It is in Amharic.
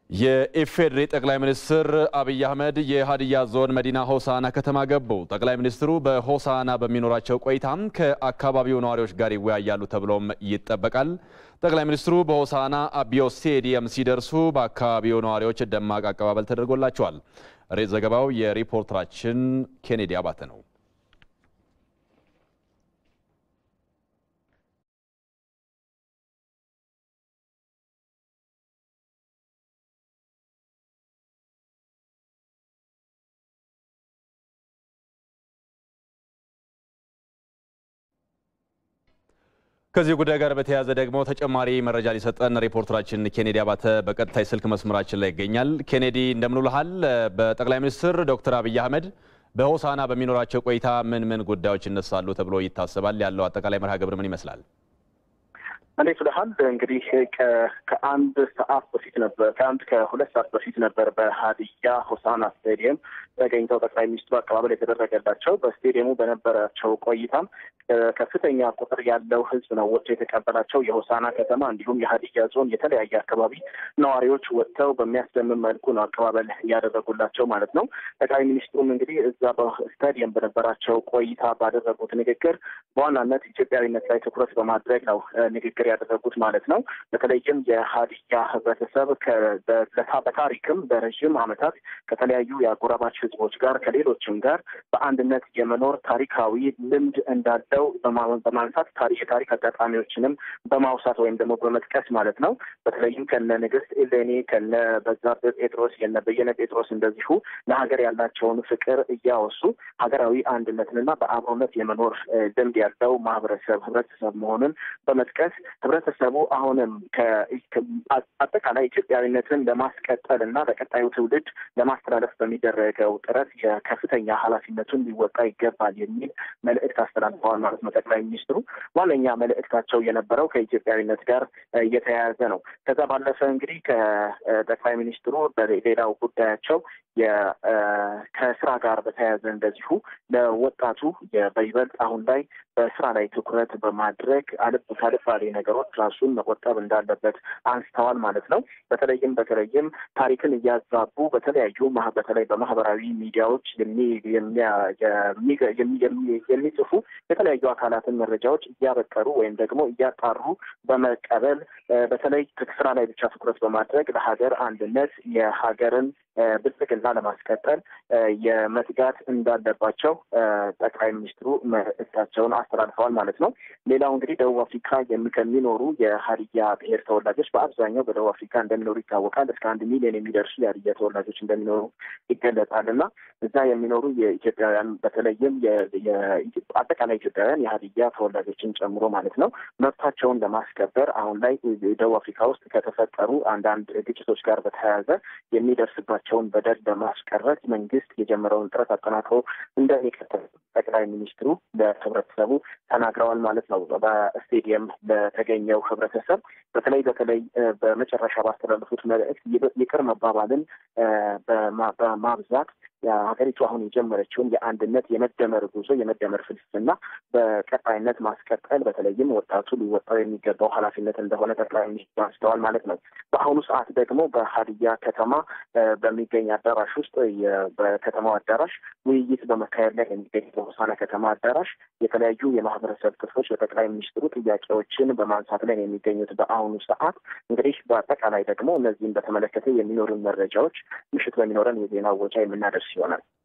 የኢፌዴሪ ጠቅላይ ሚኒስትር አብይ አህመድ የሀዲያ ዞን መዲና ሆሳና ከተማ ገቡ። ጠቅላይ ሚኒስትሩ በሆሳና በሚኖራቸው ቆይታም ከአካባቢው ነዋሪዎች ጋር ይወያያሉ ተብሎም ይጠበቃል። ጠቅላይ ሚኒስትሩ በሆሳና አቢዮ ስቴዲየም ሲደርሱ በአካባቢው ነዋሪዎች ደማቅ አቀባበል ተደርጎላቸዋል። ሬት ዘገባው የሪፖርተራችን ኬኔዲ አባተ ነው። ከዚህ ጉዳይ ጋር በተያያዘ ደግሞ ተጨማሪ መረጃ ሊሰጠን ሪፖርተራችን ኬኔዲ አባተ በቀጥታ የስልክ መስመራችን ላይ ይገኛል። ኬኔዲ እንደምን ውለሃል? በጠቅላይ ሚኒስትር ዶክተር አብይ አህመድ በሆሳና በሚኖራቸው ቆይታ ምን ምን ጉዳዮች ይነሳሉ ተብሎ ይታሰባል? ያለው አጠቃላይ መርሃ ግብር ምን ይመስላል? እንዴት ብለሃል? እንግዲህ ከአንድ ሰዓት በፊት ነበር ከአንድ ከሁለት ሰዓት በፊት ነበር በሀዲያ ሆሳና ስቴዲየም ተገኝተው ጠቅላይ ሚኒስትሩ አቀባበል የተደረገላቸው። በስቴዲየሙ በነበራቸው ቆይታም ከፍተኛ ቁጥር ያለው ሕዝብ ነው ወጥቶ የተቀበላቸው። የሆሳና ከተማ እንዲሁም የሀዲያ ዞን የተለያየ አካባቢ ነዋሪዎች ወጥተው በሚያስደምም መልኩ ነው አቀባበል እያደረጉላቸው ማለት ነው። ጠቅላይ ሚኒስትሩም እንግዲህ እዛ በስታዲየም በነበራቸው ቆይታ ባደረጉት ንግግር በዋናነት ኢትዮጵያዊነት ላይ ትኩረት በማድረግ ነው ንግግር ያደረጉት ማለት ነው። በተለይም የሀዲያ ህብረተሰብ በታሪክም በረዥም ዓመታት ከተለያዩ የአጎራባች ህዝቦች ጋር ከሌሎችም ጋር በአንድነት የመኖር ታሪካዊ ልምድ እንዳለው በማንሳት የታሪክ አጋጣሚዎችንም በማውሳት ወይም ደግሞ በመጥቀስ ማለት ነው። በተለይም ከነ ንግስት ኤሌኒ ከነ በዛብህ ጴጥሮስ የነ በየነ ጴጥሮስ እንደዚሁ ለሀገር ያላቸውን ፍቅር እያወሱ ሀገራዊ አንድነትንና በአብሮነት የመኖር ልምድ ያለው ማህበረሰብ ህብረተሰብ መሆኑን በመጥቀስ ህብረተሰቡ አሁንም አጠቃላይ ኢትዮጵያዊነትን ለማስቀጠል እና ለቀጣዩ ትውልድ ለማስተላለፍ በሚደረገው ጥረት የከፍተኛ ኃላፊነቱን ሊወጣ ይገባል የሚል መልእክት አስተላልፈዋል ማለት ነው። ጠቅላይ ሚኒስትሩ ዋነኛ መልእክታቸው የነበረው ከኢትዮጵያዊነት ጋር እየተያያዘ ነው። ከዛ ባለፈ እንግዲህ ከጠቅላይ ሚኒስትሩ በሌላው ጉዳያቸው ከስራ ጋር በተያያዘ እንደዚሁ ለወጣቱ በይበልጥ አሁን ላይ በስራ ላይ ትኩረት በማድረግ ካልባሌ ነገሮች ራሱን መቆጠብ እንዳለበት አንስተዋል ማለት ነው። በተለይም በተለይም ታሪክን እያዛቡ በተለያዩ በተለይ በማህበራዊ ሚዲያዎች የሚጽፉ የተለያዩ አካላትን መረጃዎች እያበቀሩ ወይም ደግሞ እያጣሩ በመቀበል በተለይ ስራ ላይ ብቻ ትኩረት በማድረግ ለሀገር አንድነት የሀገርን ብልጽግና ለማስቀጠል የመትጋት እንዳለባቸው ጠቅላይ ሚኒስትሩ መልእክታቸውን አስተላልፈዋል ማለት ነው። ሌላው እንግዲህ ደቡብ አፍሪካ ከሚኖሩ የሀዲያ ብሔር ተወላጆች በአብዛኛው በደቡብ አፍሪካ እንደሚኖሩ ይታወቃል። እስከ አንድ ሚሊዮን የሚደርሱ የሀዲያ ተወላጆች እንደሚኖሩ ይገለጻል እና እዛ የሚኖሩ የኢትዮጵያውያን በተለይም አጠቃላይ ኢትዮጵያውያን የሀዲያ ተወላጆችን ጨምሮ ማለት ነው መብታቸውን ለማስከበር አሁን ላይ ደቡብ አፍሪካ ውስጥ ከተፈጠሩ አንዳንድ ግጭቶች ጋር በተያያዘ የሚደርስባቸው ቸውን በደል በማስቀረት መንግስት የጀመረውን ጥረት አጠናክሮ እንደሚቀጥል ጠቅላይ ሚኒስትሩ ለህብረተሰቡ ተናግረዋል ማለት ነው። በስቴዲየም ለተገኘው ህብረተሰብ በተለይ በተለይ በመጨረሻ ባስተላለፉት መልእክት ይቅር መባባልን በማብዛት ሀገሪቱ አሁን የጀመረችውን የአንድነት የመደመር ጉዞ የመደመር ፍልስፍና በቀጣይነት ማስቀጠል በተለይም ወጣቱ ሊወጣው የሚገባው ኃላፊነት እንደሆነ ጠቅላይ ሚኒስትሩ አንስተዋል ማለት ነው። በአሁኑ ሰዓት ደግሞ በሀዲያ ከተማ በሚገኝ አዳራሽ ውስጥ በከተማው አዳራሽ ውይይት በመካሄድ ላይ የሚገኝ በሆሳና ከተማ አዳራሽ የተለያዩ የማህበረሰብ ክፍሎች በጠቅላይ ሚኒስትሩ ጥያቄዎችን በማንሳት ላይ የሚገኙት በአሁኑ ሰዓት እንግዲህ በአጠቃላይ ደግሞ እነዚህን በተመለከተ የሚኖሩን መረጃዎች ምሽት በሚኖረን የዜና ወጃ የምናደርስ ይሆናል።